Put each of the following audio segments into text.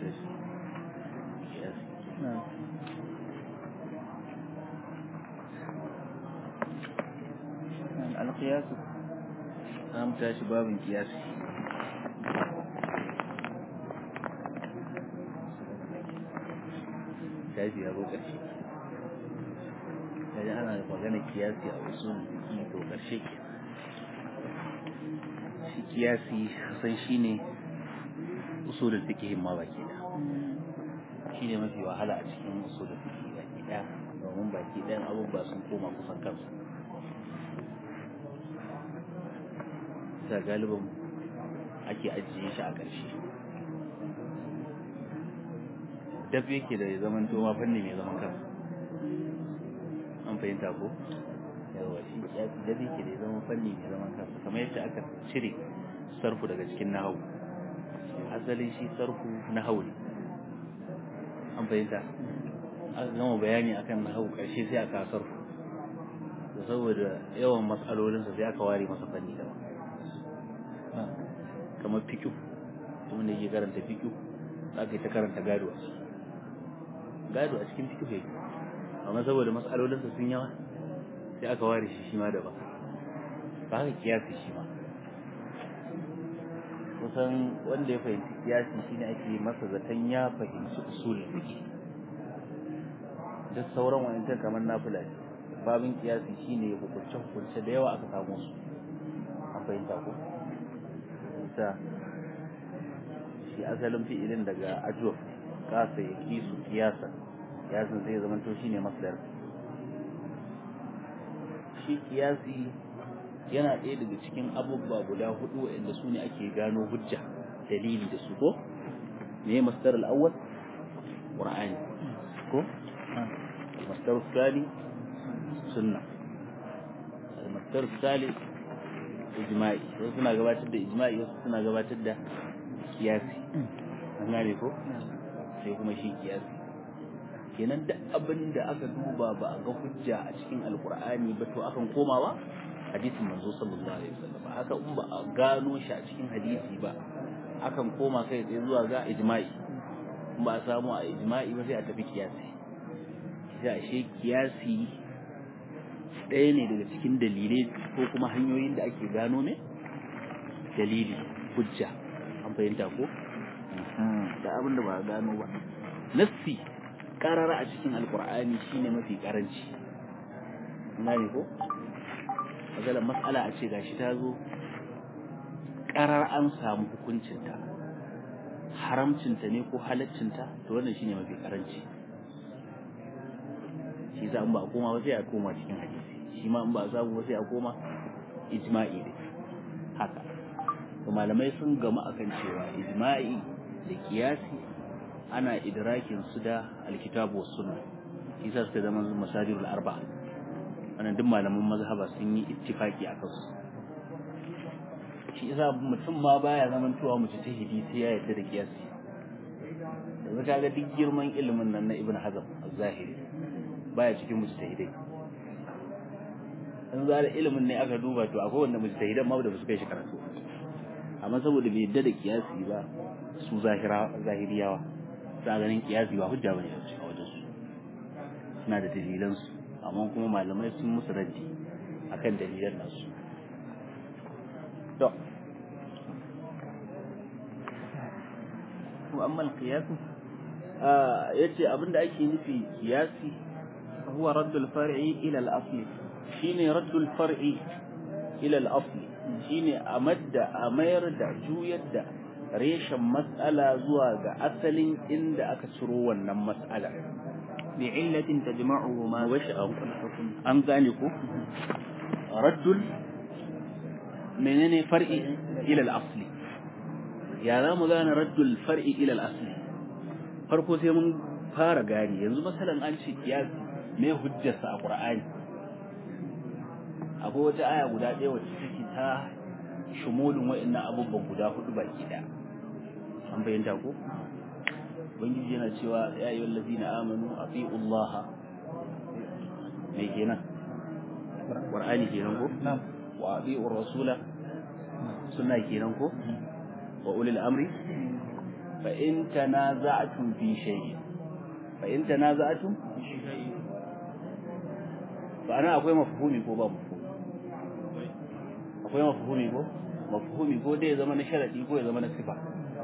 shi kiyasi نعم نعم القياس an tashi babin kiyasi tashi ya zo ƙarshe kaji ana magana kiyasi a usul fiqi to ƙarshe ke shi kiyasi san shine usulul fiqh ma baki da shine mafi wahala a cikin usulul fiqh baki da domin baki ɗayan abubuwa sun koma kusan kansu da galibin ake ajiye shi a ƙarshe dab yake da ya zaman toma fanni mai zaman kansa an fahimta ko yawa shi ya dab yake da ya zama fanni mai zaman kansa kamar yadda aka cire sarfu daga cikin nahawu asalin shi sarfu nahawu ne an fahimta aka gama bayani akan nahawu ƙarshe sai aka sarfu saboda yawan matsalolinsa sai aka ware masa fanni daban kamar fikiu wanda yake karanta fikiu za ka yi ta karanta gado a ciki gado a cikin fikiu yake amma saboda matsalolinsa sun yawa sai aka ware shi shi ma daban ba haka kiyasi shi ma kusan wanda ya fahimci kiyasi shine ake masa zaton ya fahimci usul fiqh duk sauran wa'ancan kamar nafila ne babin kiyasi shine hukunce hukunce da yawa aka samu su an fahimta ko sa shi asalin fi'ilin daga ajwaf kasa ya kisu kiyasa kiyasin sai zama to shine masdar shi kiyasi yana ɗaya daga cikin abubuwa guda hudu waɗanda su ne ake gano hujja dalili da su ko me masdar al-awwal qur'ani ko masdar al-thani sunna al-masdar al-thalith ijma'i wasu suna gabatar da ijma'i wasu suna gabatar da kiyasi an gane ko sai kuma shi kiyasi kenan duk abin da aka duba ba a ga hujja a cikin alkur'ani ba to akan komawa hadisin manzo sallallahu alaihi wasallam haka in ba a gano shi a cikin hadisi ba akan koma kai tsaye zuwa ga ijma'i in ba a samu a ijma'i ba sai a tafi kiyasi sai a shi kiyasi ɗaya ne daga cikin dalilai ko kuma hanyoyin da ake gano ne dalili hujja an fahimta ko da abin da ba a gano ba nassi karara a cikin alkur'ani shine mafi karanci ne ko maganar matsala a ce gashi ta zo karar an samu hukuncinta haramcinta ne ko halaccinta to wannan shine mafi karanci shi za in ba a koma ba sai a koma cikin hadisi shi ma in ba a samu ba sai a koma ijma'i ne haka to malamai sun gama akan cewa ijma'i da kiyasi ana idrakin su da alkitabu was sunna shi sa suka zama masadirul arba'a wannan duk malaman mazhaba sun yi ittifaki akan su shi yasa mutum ma baya zaman tuwa mutu ta hidi sai ya yarda da kiyasi yanzu kaga duk girman ilimin nan na ibn hazm az-zahiri baya cikin mujtahidai in za da ilimin ne aka duba to akwai wanda mujtahidan ma da su kai shi karatu amma saboda bai yadda da kiyasi ba su zahira zahiriyawa sa ganin kiyasi ba hujja bane a wajen su suna da dalilan su amma kuma malamai sun musu raddi akan dalilan nasu to wa amma al-qiyas yace abinda ake nufi kiyasi huwa raddul far'i ila al-asli shine raddul far'i ila al-asli shine a madda a mayar da juyar da reshen mas'ala zuwa ga asalin inda aka ciro wannan mas'ala bi illatin tajma'uhu ma washi an gane ko raddul menene far'i ila al-asli ya za mu gane raddul far'i ila al-asli farko sai mun fara gani yanzu masalan an ce kiyasi me hujjarsa a qur'ani akwai wata aya guda ɗaya wacce take ta shumulin wa'annan abubuwan guda hudu baki ɗaya an bayyanta ko ubangiji yana cewa ya ayyuhal ladina amanu atiiu Allah me kenan qur'ani kenan ko wa atiiu rasula sunna kenan ko wa ulil amri fa in tanaza'tum fi shay'in fa in tanaza'tum fa ana akwai mafhumi ko ba mafhumi akwai mafhumi ko mafhumi ko dai ya zama na sharadi ko ya zama na sifa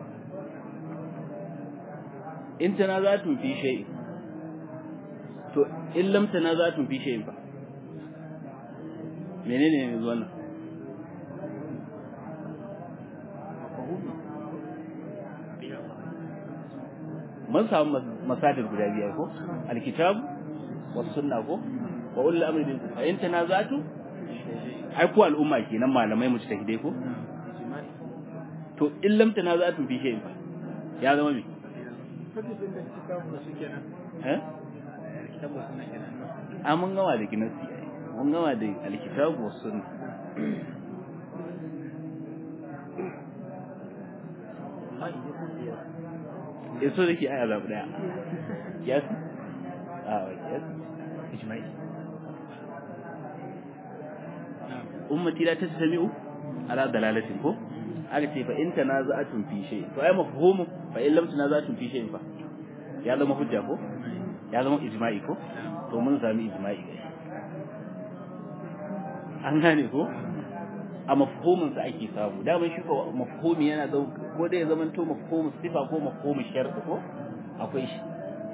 in tanaza'tum fi shay'in to in lam tanaza'tum fi shay'in fa menene ne wannan mun samu masadir guda biyar ko alkitab was sunna ko wa ulul amri bil fa in tanaza'tu ai ku al'umma kenan malamai mu ta hidai ko to in lam tanaza'tu fi shay'in fa ya zama me eh a mun gama da ginasi mun gama da alkitab was sunna ya so da ke aya zaɓi ɗaya yes a yes ijma'i ummati la tasmi'u ala dalalatin ko aka ce fa in tanaza'atun fi shay to ai mafhumu fa in lam tanaza'atun fi shay fa ya zama hujja ko ya zama ijma'i ko to mun sami ijma'i an gane ko a mafhumin sa ake samu daman shi ko mafhumi yana da ko da ya zama to mafhumu sifa ko mafhumu shar'i ko akwai shi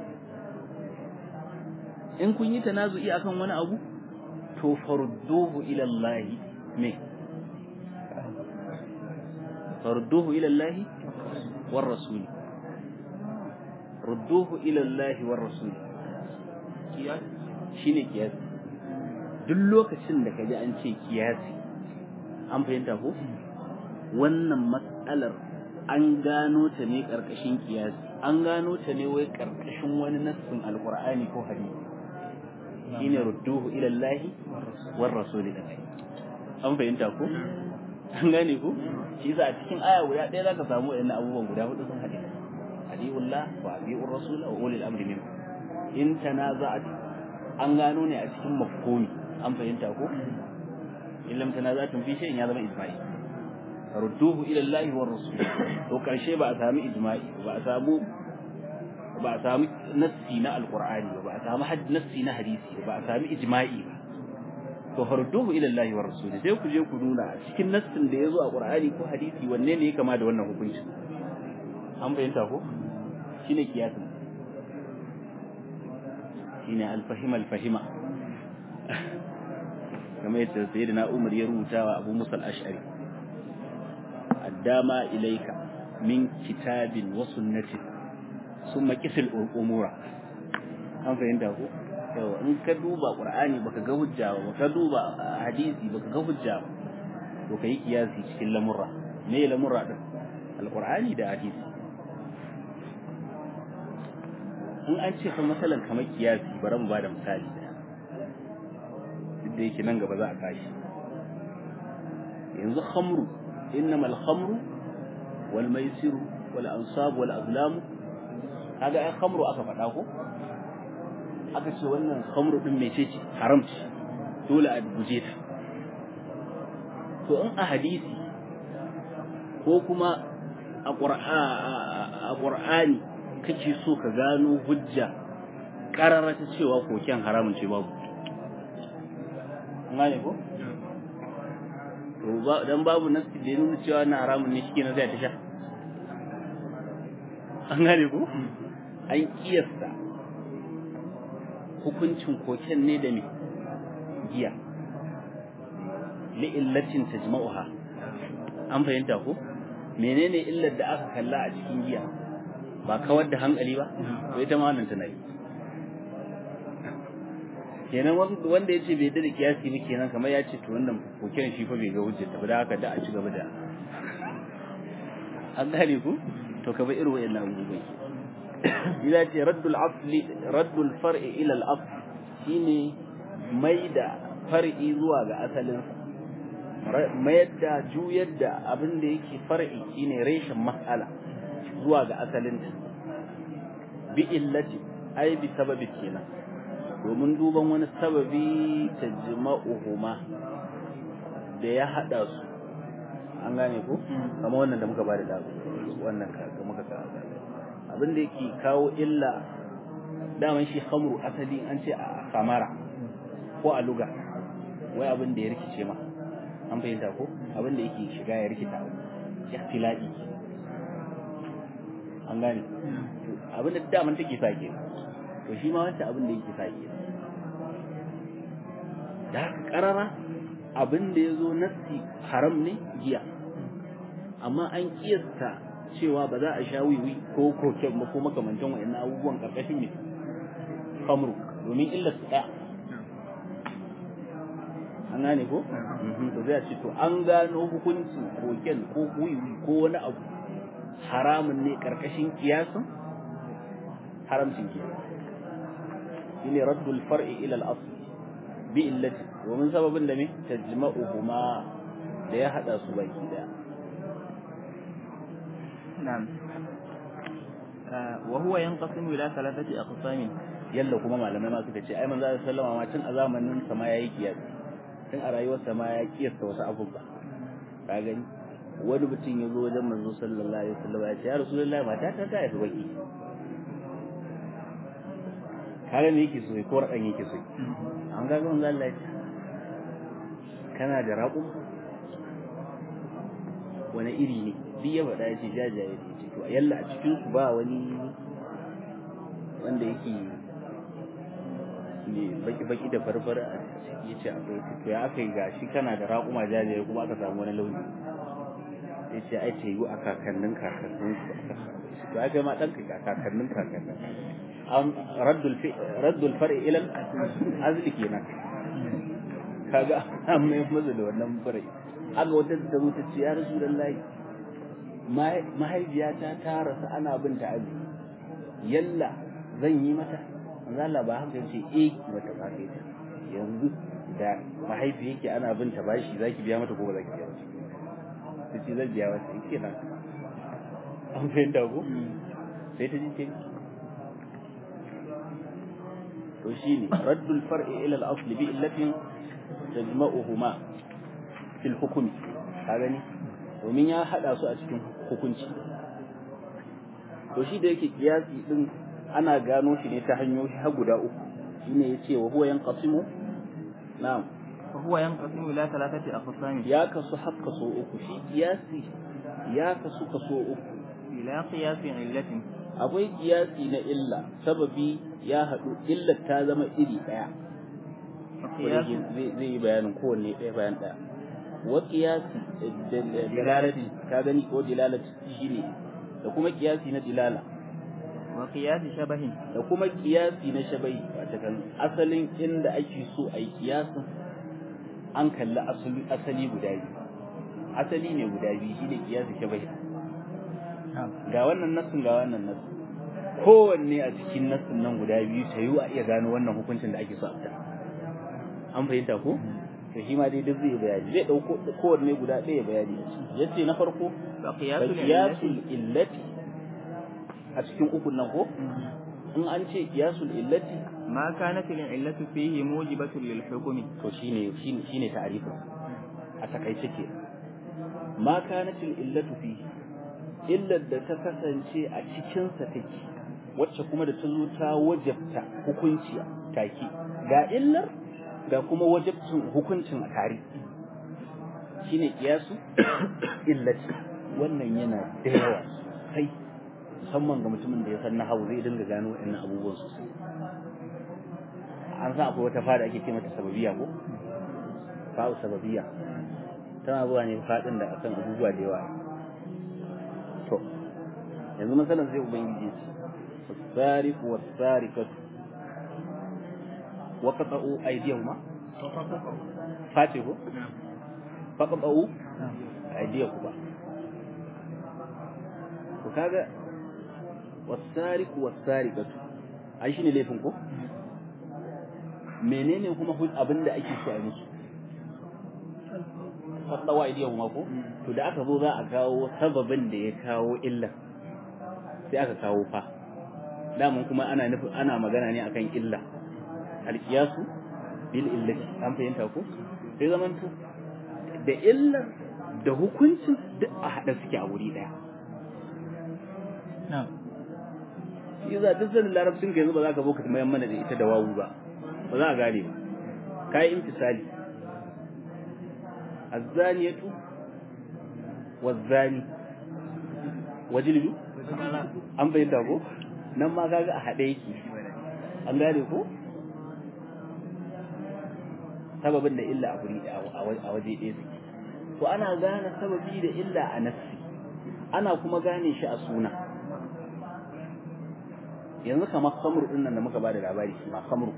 in kun yi tanazu'i akan wani abu to farudduhu ila Allah me farudduhu ila Allah war rasul rudduhu ila Allah war rasul kiyas shine kiyas duk lokacin da kaji an ce kiyasi an fahimta ko wannan matsalar an gano ta ne karkashin kiyasi an gano ta ne wai karkashin wani nassin alqur'ani ko hadisi shine rudduhu ila Allah war rasul da kai an fahimta ko an gane ko shi yasa a cikin aya guda ɗaya zaka samu wayannan abubuwan guda hudu sun haɗe adiullah wa abiur rasul wa ulil amri minkum in tanaza'at an gano ne a cikin mafhumi an fahimta ko in lam tanaza'tum fi shay'in ya zama ijma'i rudduhu ila Allah war rasul to karshe ba a sami ijma'i ba a samu ba a sami nassi na alqur'ani ba a sami nassi na hadisi ba a sami ijma'i ba to farduhu ila Allah wa rasul sai ku je ku nuna cikin nassin da yazo a qur'ani ko hadisi wanne ne ya kama da wannan hukunci an bayyanta ko shine kiyasin shine al-fahima al-fahima kamar yadda sayyidina Umar ya rubuta wa Abu Musa al-Ash'ari addama ilayka min kitabin wa sunnatin summa qisil umura an fahimta ko yau in ka duba qur'ani baka ga hujja ba baka duba hadisi baka ga hujja ba to kai kiyasi cikin lamurra me lamurra din alqur'ani da hadisi in an ce fa masalan kamar kiyasi bari mu bada misali da duk da yake nan gaba za a kashi yanzu khamru innamal khamru wal maisiru wal ansab wal azlam kaga ai khamru aka faɗa ko aka ce wannan khamru din mece ce haram ce dole a guje ta to in a hadisi ko kuma a qur'ani kake so ka gano hujja karara ta cewa koken haramun ce babu ngane ko to ba dan babu nasi da nuna cewa na haramun ne shi na zai ta sha an gane ko an kiyasta hukuncin koken ne da me giya li'illatin tajma'uha an fahimta ko menene illar da aka kalla a cikin giya ba kawar da hankali ba to ita ma wannan tana yi kenan wanda ya ce bai da kiyasi ba kenan kamar ya ce to wannan koken shi fa bai ga hujjar ta da haka da a ci gaba da an gane ku to ka bai irin wayannan abubuwan ila ce raddul asli raddul far'i ila al asl shine mai da far'i zuwa ga asalin mayar da juyar da abin da yake far'i shine reshen mas'ala zuwa ga asalin ta bi illati ai bi sababi kenan domin duban wani sababi tajma'uhuma da ya hada su an gane ko kamar wannan da muka ba da wannan ka muka ka abin da yake kawo illa daman shi khamru asali an ce a kamara ko a luga wai abin da ya rikice ma an fahimta ko abin da yake shiga ya rikita ikhtilafi an gane abin da daman take sa ke to shi ma wancan abin da yake sa ke da haka karara abin da ya zo nassi haram ne giya amma an kiyasta cewa ba za a sha wiwi ko koken ba ko makamantan wa'annan abubuwan karkashin ne kamru domin illar su ɗaya an gane ko to zai ce to an gano hukuncin koken ko wiwi ko wani abu haramun ne karkashin kiyasin haramcin kiyasi shine raddul far'i ila al-asl bi illati domin sababin da me tajma'uhuma da ya hada su baki daya نعم آه وهو ينقسم إلى ثلاثة أقسام yalla kuma malamai ma suka ce ai manzo sallama ma tun a zamanin sa ma yayi kiyas tun a rayuwar sa ma ya kiyasta wasu abubuwa ka gani wani mutum ya zo wajen manzo sallallahu alaihi wasallam ya ce ya rasulullahi mata ta ta haifi baki kaga me yake so ko radan yake so an ga manzo Allah ya ce kana da raƙum wani iri ne duk ya faɗa ya ce jajaye ne ce to yalla a cikin su ba wani wanda yake ne baki-baki da farfara a ciki ya ce akwai to ya aka yi gashi kana da raƙuma jajaye kuma aka samu wani launi ya ce ai ce yi a kakannin kakannin su aka samu to ai kai ma ɗan ka kakannin kakannin an raddul far'i ilal azli kenan kaga an mai maza da wannan far'i aka wata ta zo ta ce ya rasu lallahi mahaifiyata ta rasu ana bin ta aji yalla zan yi mata manzo Allah ba haka yace eh mata ba kai ta yanzu da mahaifi yake ana bin ta bashi zaki biya mata ko ba zaki biya mata tace zan biya mata yake nan an fahimta ko sai ta ji ce to shine raddul far'i ila al-asl bi illatin tajma'uhuma fil hukmi ka gani domin ya hada su a cikin hukunci to shi da yake kiyasi din ana gano shi ne ta hanyoyi har guda uku shine yace wa huwa yanqasimu na'am وهو ينقسم إلى ثلاثة أقسام ya kasu har kaso uku shi kiyasi ya kasu kaso uku إلى قياس علة akwai kiyasi na illa sababi ya haɗu illar ta zama iri ɗaya وقياس zai zai yi bayanin kowanne ɗaya bayan ɗaya wa kiyasi dilalati ka gani ko dilalati shine da kuma kiyasi na dilala وقياس شبه da kuma kiyasi na shabai wata kan asalin inda ake so a yi kiyasin an kalli asali asali guda biyu asali ne guda biyu shine kiyasi shabai ga wannan nassin ga wannan nassin kowanne a cikin nassin nan guda biyu ta yi a iya gano wannan hukuncin da ake so a fita an fahimta ko to shi ma dai duk zai bayani zai dauko kowanne guda ɗaya bayani yace na farko وقياس العلة kiyasul illati a cikin ukun nan ko in an ce kiyasul illati ما كانت العلة فيه موجبة للحكم to shine shine shine ta'arifin a takaice ke ma kanatil illatu fi illar da ta kasance a cikin sa take wacce kuma da ta zo ta wajabta hukunci take ga illar ga kuma wajabcin hukuncin a tare shine kiyasu illati wannan yana da yawa sai musamman ga mutumin da ya san nahawu zai dinga gano waɗannan abubuwan sosai an san akwai wata fada ake ce mata sababiya ko fa'u sababiya tana zuwa ne fadin da akan abubuwa da yawa to yanzu masalan sai ubangiji ya ce wasariqu wasariqatu wa qata'u aydiyahuma face ko faqata'u aydiyahuma to kaga wasariqu wasariqatu ai shine laifin ko menene kuma abinda ake so a musu fadawa idiyan ma ko to da aka zo za a kawo sababin da ya kawo illa sai aka kawo fa daman kuma ana nufin ana magana ne akan illa alqiyasu bil illati an fahimta ko sai zaman to da illar da hukuncin duk a hada suke a wuri daya shi za duk sanin larabcin ka yanzu ba za ka boka mayan mana da ita da wawu ba ba za a gane ba kai imtisali azzaniyatu wazzani wajildu an bayyana ko nan ma kaga a haɗe yake an gane ko sababin da illa a guri a waje ɗaya suke to ana gane sababi da illa a nassi ana kuma gane shi a suna yanzu kamar khamru din nan da muka bada labari shi ma khamru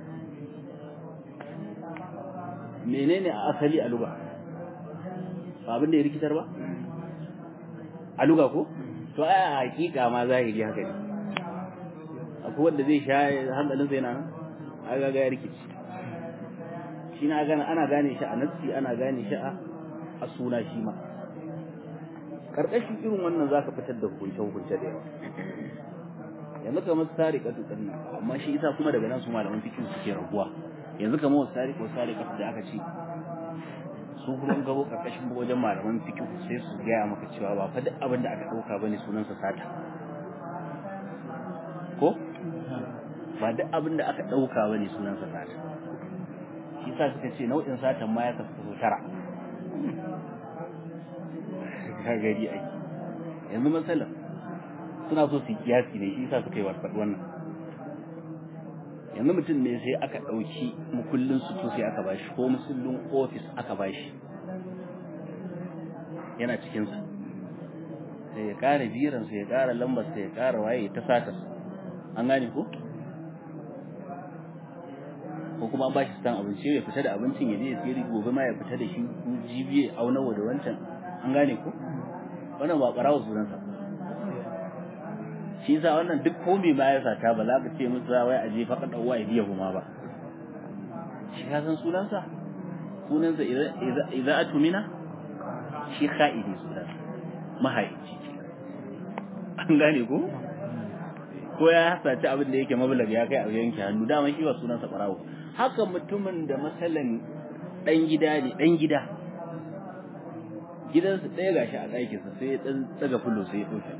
menene a asali a luga ba abin da ya rikitar ba a luga ko to ai a hakika ma zahiri haka ne akwai wanda zai sha hankalin sai na a ga ya rikici shi na gane ana gane shi a nassi ana gane shi a a suna shi ma karkashin irin wannan zaka fitar da hukunce hukunce da yawa yanzu kamar sariqatu din nan amma shi isa kuma daga nan su malaman fiqh suke rabuwa yanzu kamar sariqo sariqatu da aka ce su kuma gabo karkashin wajen malaman fiqh sai su gaya maka cewa ba fa duk abin da aka dauka bane sunan sa sata ko ba duk abin da aka dauka bane sunan sa sata shi sa suka ce nau'in satan ma ya kasu tara ka gari ai yanzu matsalar suna so su kiyasi ne shi sa suka yi warfad wannan yanzu mutum ne sai aka ɗauki mukullin su to sai aka bashi ko musullin ofis aka bashi yana cikinsa sai ya ƙara biran sai ya ƙara lambar sai ya ƙara waye ta satar an gane ko ko kuma an bashi san abinci ya fita da abincin ya je ya tsiri gobe ma ya fita da shi jibiye aunawa da wancan an gane ko wannan ba ɓarawa sunansa shi yasa wannan duk komai ma ya sata ba za ka ce musu wai a je faɗa ɗauwa ya biya kuma ba shi ka san sunansa sunansa idza atumina shi kha'idi sunansa mahaici an gane ko ko ya saci abin da yake mablag ya kai a yanke hannu dama shi ba sunansa ɓarawo haka mutumin da masalan ɗan gida ne ɗan gida gidansa ɗaya gashi a ɗakinsa sai ya ɗan tsaga fulo sai ya ɗauke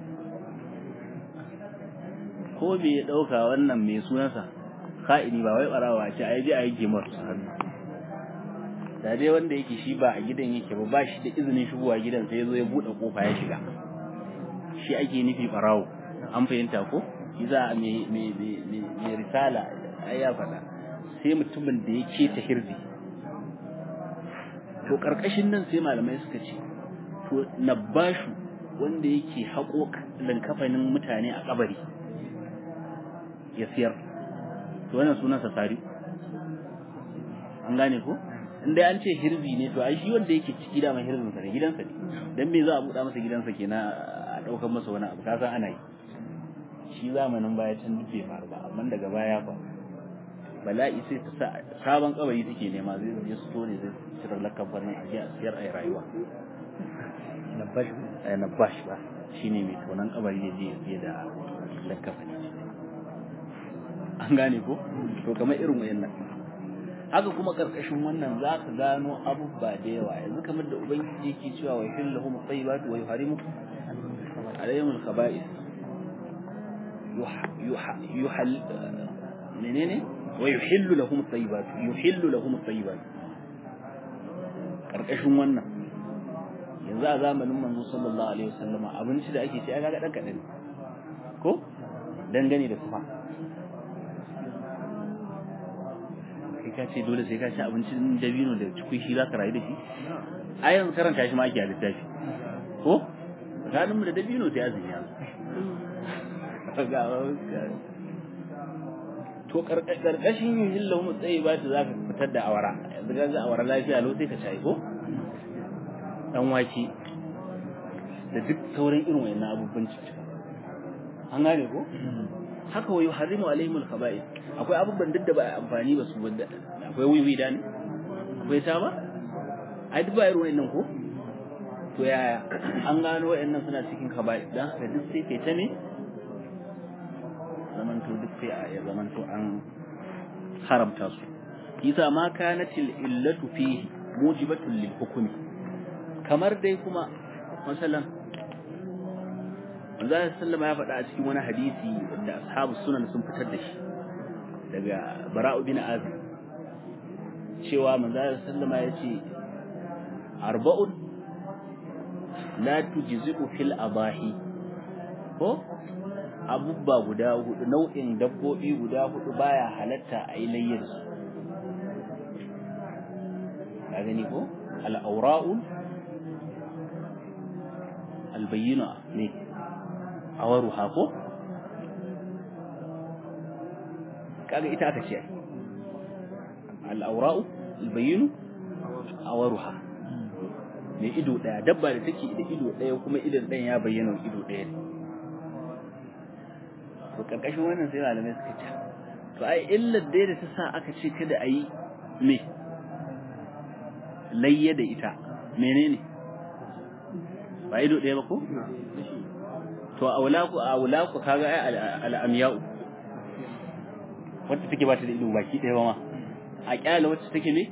ko me ya ɗauka wannan mai sunansa ka'ini ba wai ɓarawa ce a je a yi gemar su hannu da dai wanda yake shi ba a gidan yake ba ba shi da izinin shigowa gidan sai ya zo ya buɗe ƙofa ya shiga shi ake nufi ɓarawo an fahimta ko shi za a mai risala ai ya faɗa sai mutumin da ya keta hirzi to ƙarƙashin nan sai malamai suka ce to nabbashu wanda yake haƙo linkafanin mutane a kabari ya siyar to wannan sunansa sari an gane ko in dai an ce hirzi ne to ai shi wanda yake ciki da mai hirzin sa ne gidansa ne dan me za a buɗa masa gidansa kenan a ɗaukar masa wani abu ka san ana yi shi zamanin baya can duk bai faru ba amma daga baya fa bala'i sai ta sa sabon kabari take nema zai je su tone zai cire lakabbar nan a je a siyar a rayuwa nabash eh nabash ba shine mai tonan kabari ya je ya siya da lakafa ne an gane ko to kamar irin wayannan haka kuma karkashin wannan za ka gano abubuwa da yawa yanzu kamar da ubangiji yake cewa wa yuhillu lahum at-tayyibatu wa yuharimu alayhim al-khaba'ith yuhal menene wa yuhillu lahum at-tayyibatu yuhillu lahum at-tayyibatu karkashin wannan yanzu a zamanin manzo sallallahu alaihi wasallama abinci da ake ci aka ga dan kadan ko dangane da kuma kai ka ce dole sai ka ci abincin dabino da cikui shi za ka rayu da shi a yanzu karanta shi ma ake a littafi ko tsakanin mu da dabino sai azumi yanzu to karkashin yin hillahu mu tsaye ba ta za ka fitar da awara yanzu ga awara lafiya lau sai ka ci ko dan wake da duk sauran irin wayannan abubuwan cikin an gane ko haka wa yuharrimu alaihim al-khaba'ith akwai abubuwan duk da ba amfani ba su wanda akwai wiwi da ne akwai ta ba ai duk ba irin wayannan ko to yaya an gano wayannan suna cikin khaba'ith dan haka duk sai kai ta ne zaman to duk sai a ya zaman to an haramta su yasa ma kanatil illatu fihi mujibatul lil hukmi kamar dai kuma masalan manzo sallama ya faɗa a cikin wani hadisi da ashabu sunan sun fitar da shi daga bara'u bin azib cewa manzo sallama ya ce arba'un la tujzi'u fil abahi ko abubba guda hudu nau'in dabbobi guda hudu baya halatta a yi layyar su ka gani ko al-awra'u al-bayyina ne awaruha ko kaga ita aka ce al-awra'u al-bayyinu awaruha ne ido daya dabba da take da ido daya kuma idon ɗayan ya bayyana ido daya ne to karkashin wannan sai malamai suka ce to ai illar dai da ta sa aka ce kada a yi me layya da ita menene ba ido ɗaya ba ko to a wulaku a wulaku kaga ai al'amiyau wacce take ba ta da ido baki ɗaya ba ma a kyala wacce take ne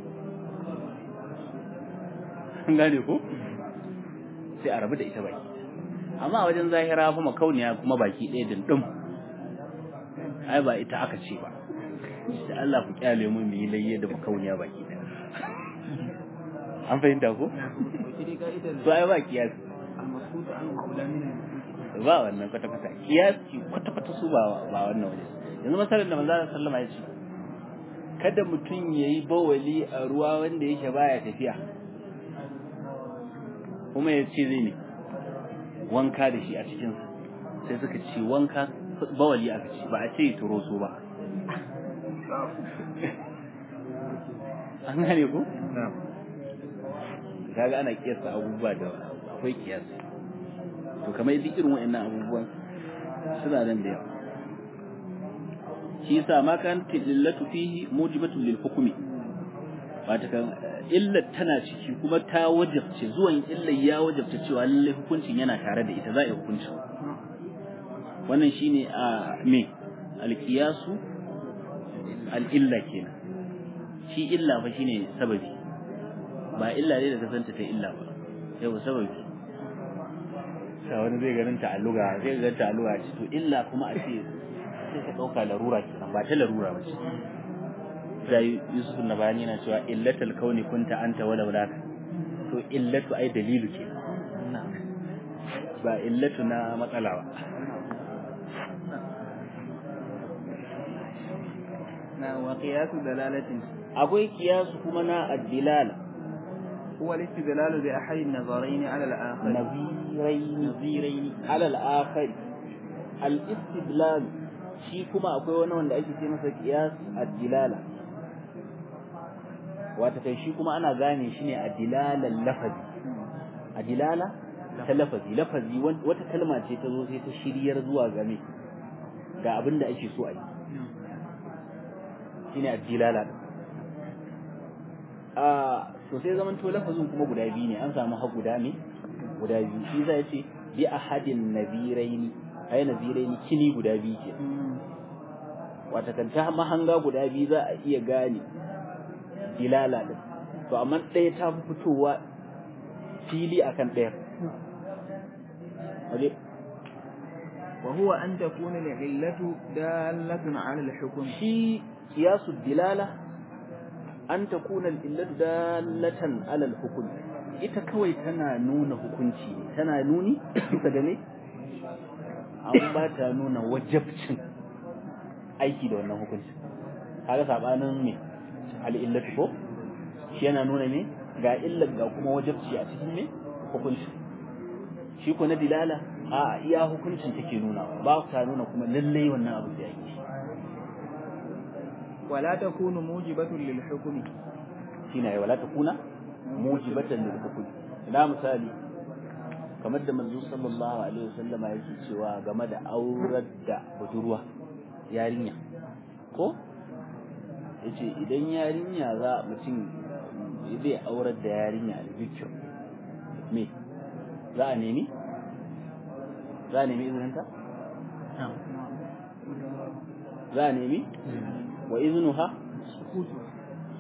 an gane ko sai a rabu da ita baki amma a wajen zahira fa makauniya kuma baki ɗaya dindin ai ba ita aka ce ba da Allah ku kyale mu mu yi layye da makauniya baki ɗaya an fahimta ko to ai ba kiyasi ba wannan kwata-kwata kiyasi kwata-kwata su ba ba wannan waje yanzu masalar da manzo sallama ya ce kada mutum yayi bawali a ruwa wanda yake baya tafiya kuma ya ce zai ne wanka da shi a cikinsa sai suka ce wanka bawali aka ce ba a ce turo su ba an gane ku? kaga ana kiyasta abubuwa da akwai kiyasi to kamar duk irin wa'annan abubuwan suna nan da yawa shi yasa ma kan tillatu fihi mujibatun lil hukmi wata kan illar tana ciki kuma ta wajabce zuwan illar ya wajabta cewa lallai hukuncin yana tare da ita za a yi hukuncin wannan shine a me alkiyasu al'illa kenan shi illa fa shine sababi ba illa ne da kasanta ta illa ba yau sababi sa wani zai ganin ta'alluga zai ga ta'alluga ce to illa kuma a ce sai ka dauka larura kenan ba ta larura ba ce sai Yusuf na bayani yana cewa illatul kauni kunta anta wala wala to illatu ai dalilu ke ba illatu na matsala ba na wa qiyasu dalalatin akwai kiyasu kuma na addilala huwa al-istidlal bi ahadi an-nazarayn ala al-akhar naziraini nazirayn ala al-akhir al-istidlal shi kuma akwai wani wanda ake ce masa qiyas ad-dilala wata kai shi kuma ana gane shi ne a dilalan lafazi a dilala ta lafazi lafazi wata kalma ce ta zo sai ta shiryar zuwa game ga abin da ake so a yi shine a dilala a to sai zaman to lafazin kuma guda biyu ne an samu har guda ne guda biyu shi zai ce bi ahadin nabiraini ai nabiraini kini guda biyu ke wata kan ta mahanga guda biyu za a iya gane dilala din to amma ɗaya ta fi fitowa fili akan ɗaya waje وهو أن تكون العلة دالة على الحكم shi kiyasu dilala an takuna illatu dalatan alal hukum ita kawai tana nuna hukunci ne tana nuni bisa ga ne an ba ta nuna wajabcin aiki da wannan hukunci kaga sabanin me al illatu ko shi yana nuna ne ga illar ga kuma wajabci a cikin ne hukunci shi ko na dilala a iya hukuncin take nuna ba ta nuna kuma lallai wannan abu da yake ولا تكون موجبة للحكم shine wala takuna mujibatan lil hukm ina misali kamar da manzo sallallahu alaihi wasallama yake cewa game da aurar da budurwa yarinya ko yace idan yarinya za mutum zai aurar da yarinya da bikir me za a nemi za a nemi izininta za a nemi wa iznuha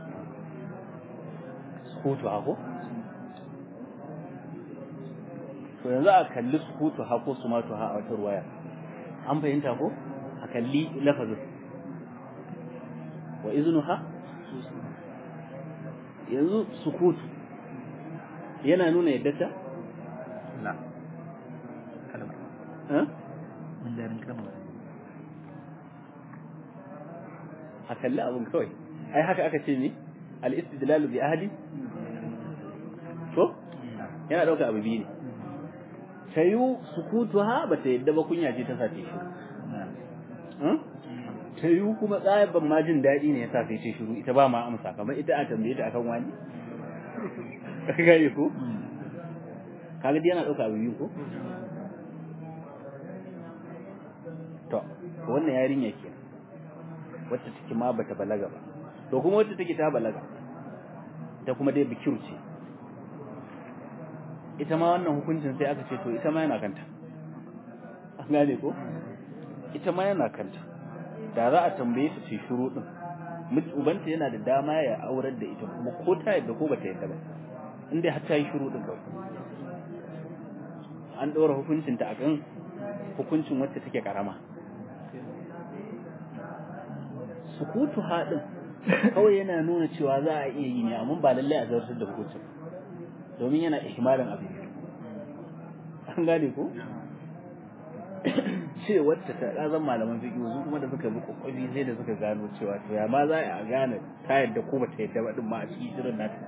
sukutu ako to yanzu a kalli sukutu ha ko sumatu ha a wata ruwaya an fahimta ko a kalli lafazin wa iznuha yanzu sukutu yana nuna yadda ta la kalmar eh? mun darin kalmar a kalli abin kawai ai haka aka ce ne al-istidlalu bi ahli to yana dauka abu biyu ne tayu sukutuha ba ta yadda ba kunya ce ta sace shi tayu kuma tsayaban ma jin daɗi ne ya sa sai ce shiru ita ba ma amsa kamar ita a tambaye ta akan wani ka gane ko kaga dai yana dauka abu biyu ko to wannan yarinya ke wacce take ma bata balaga ba to kuma wacce take ta balaga ta kuma dai bikiru ce ita ma wannan hukuncin sai aka ce to ita ma yana kanta an gane ko ita ma yana kanta da za a tambaye ta ce shuru din miji ubanta yana da dama ya aurar da ita kuma ko ta yadda ko bata yadda ba inda har ta yi shuru din kawai an ɗora hukuncin ta akan hukuncin wacce take karama sukutu haɗin kawai yana nuna cewa za a iya yi ne amma ba lallai a zartar da hukuncin domin yana ihmalin abu an gane ko ce wacce ta ɗazan malaman fiƙi su kuma da suka bi kwakwabi sai da suka gano cewa to ya ma za a gane ta yadda ko bata yadda ba din ma a cikin shirin nata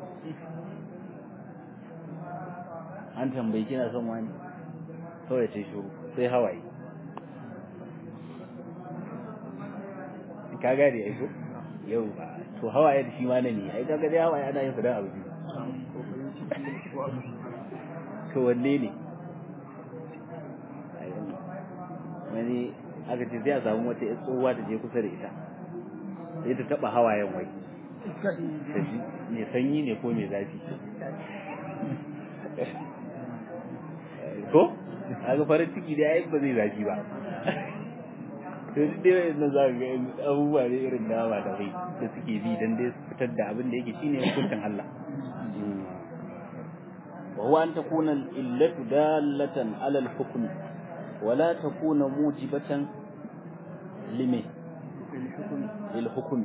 an tambayi kina son wani kawai ce shuru sai hawaye ka gane ai ko yau ba to hawaye da shi ma na ne ai kaga dai hawaye ana yin su dan abu biyu to wanne ne wani aka ce sai a samu wata yar tsohuwa ta je kusa da ita sai ta taba hawayen wai ta ji mai sanyi ne ko mai zafi ko kaga farin ciki da ai ba zai zafi ba to duk dai wannan za ka ga abubuwa ne irin nawa da bai da suke bi dan dai su fitar da abin da yake shine hukuncin Allah wa huwa an takuna al-illatu dallatan ala al-hukm wa la takuna mujibatan lime lil hukm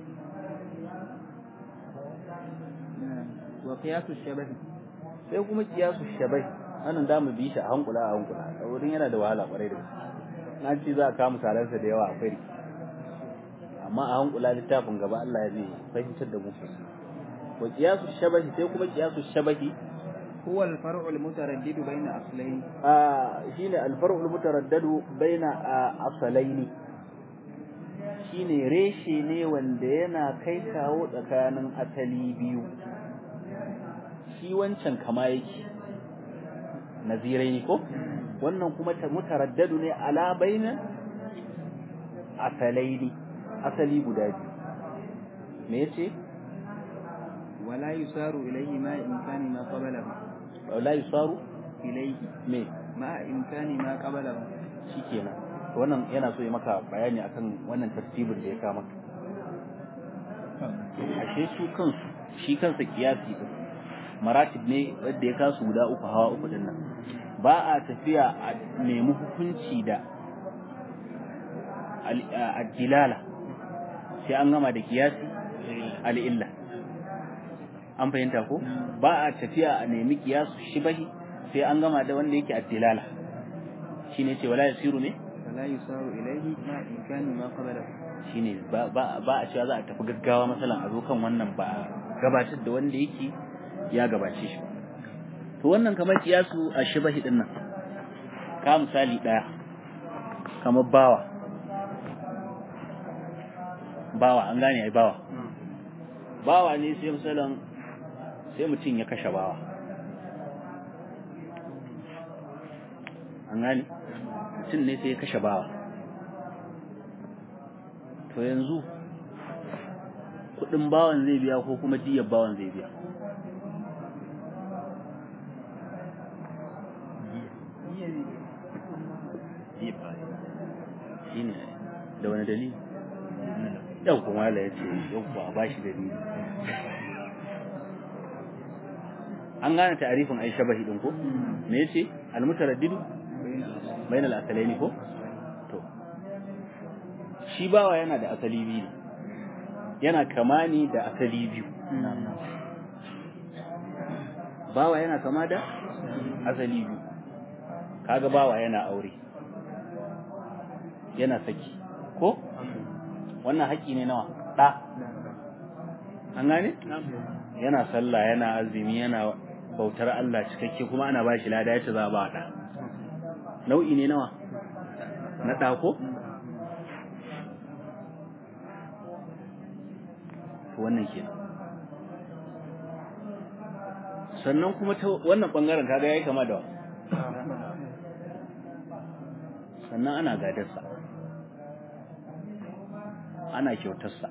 wa qiyasu shabah sai kuma kiyasu shabai wannan da mu bi shi a hankula a hankula wurin yana da wahala kwarai da gaske na ce za a kawo misalansa da yawa akwai amma a hankula littafin gaba Allah ya zai fahimtar da mu wa qiyasu shabahi sai kuma qiyasu shabahi huwa al-far'u al-mutaraddid bayna aslayn a shine al-far'u al-mutaraddadu baina asalaini shine reshe ne wanda yana kai kawo tsakanin asali biyu shi wancan kama yake nazirai ne ko wannan kuma mutaraddadu ne ala baina asalaini asali guda biyu me yace wala yusaru ilayhi ma imkani ma qablahu wala yusaru ilayhi me ma imkani ma qablahu shikenan wannan yana so ya maka bayani akan wannan tartibin da ya kama ashe su kansu shi kansa kiyasi din maratib ne wanda ya kasu guda uku hawa uku din nan ba a tafiya a nemi hukunci da al-dilala sai an gama da kiyasi al-illa an fahimta ko ba a tafiya a nemi kiyasu shibahi sai an gama da wanda yake ad-dilala shine ce wala yasiru ne wala yusaru ilayhi ma imkani ma qablahu shine ba ba a cewa za a tafi gaggawa masalan a zo kan wannan ba a gabatar da wanda yake ya gabace shi to wannan kamar kiyasu a shibahi din nan ka misali daya kamar bawa bawa an gane ai bawa bawa ne sai misalan sai mutum ya kashe bawa an gane mutum ne sai ya kashe bawa to yanzu kudin bawan zai biya ko kuma diyar bawan zai biya shine da wani dalili yau kuma la yace yau ba ba shi dalili an gane ta'arifin ai shabahi din ko me yace almutaraddidu bainal asalaini ko to shi bawa yana da asali biyu yana kama ne da asali biyu bawa yana kama da asali biyu kaga bawa yana aure yana saki ko wannan haƙƙi ne nawa ɗa an gane yana sallah yana azumi yana bautar Allah cikakke kuma ana bashi lada yace za a ba ɗa nau'i ne nawa na ɗa ko wannan kenan sannan kuma ta wannan bangaren kaga yayi kama da sannan ana gadarsa ana kyautarsa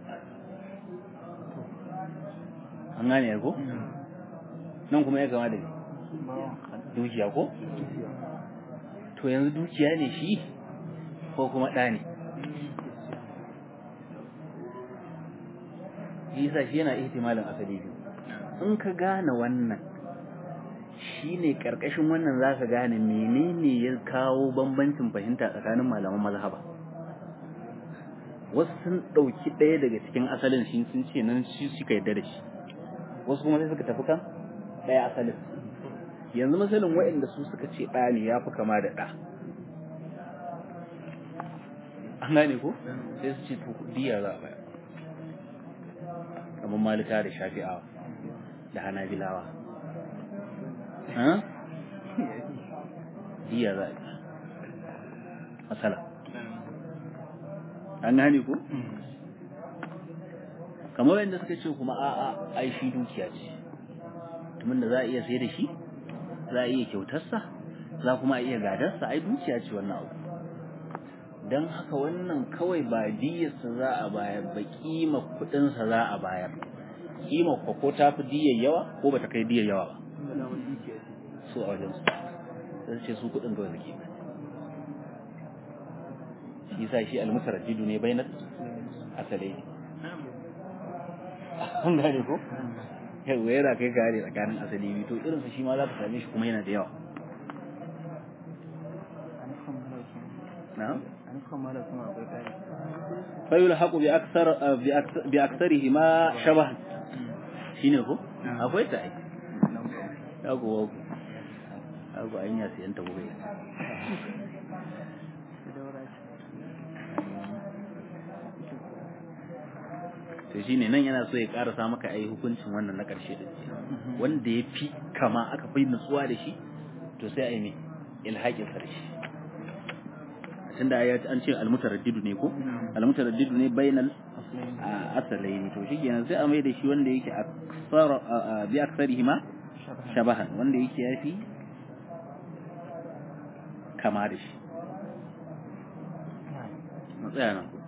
an gane ko nan kuma ya kama da dukiya ko to yanzu dukiya ne shi ko kuma ɗa ne yasa shi yana ihtimalin asali biyu in ka gane wannan shine karkashin wannan zaka gane menene ya kawo bambancin fahimta tsakanin malaman mazhaba wasu sun ɗauki ɗaya daga cikin asalin shi sun ce nan shi suka yarda da shi wasu kuma sai suka tafi kan ɗaya asalin yanzu misalin waɗanda su suka ce ɗa ne ya fi kama da ɗa an gane ko sai su ce to diya za a bayar kamar malika da shafi'awa da hanabilawa diya za a yi matsala an gane ko kamar yadda suka ce kuma a'a ai shi dukiya ce tumin da za a iya sai da shi za a iya kyautarsa za kuma a iya gadarsa ai dukiya ce wannan abu don haka wannan kawai ba diyarsa za a bayar ba kima kudinsa za a bayar kima ko ko ta fi diyar yawa ko ba ta kai diyar yawa ba su a wajen su sai ce su kudin kawai suke shi sa shi almutaraddidu ne bainat asalai an gane ko yau yana kai gare tsakanin asali biyu to irinsa shi ma za ka same shi kuma yana da yawa na'am فيلحق بأكثر بأكثرهما شبه shine ko akwai ta ai yago yago an ya siyan ta gobe to shine nan yana so ya karasa maka ai hukuncin wannan na karshe din wanda ya fi kama aka fi nutsuwa da shi to sai ai me ilhaqin karshe tunda ya an ce almutaraddidu ne ko almutaraddidu ne bainal asalaini to shi kenan sai a mai da shi wanda yake aksar bi aksarihima shabahan wanda yake yafi kama da shi matsaya nan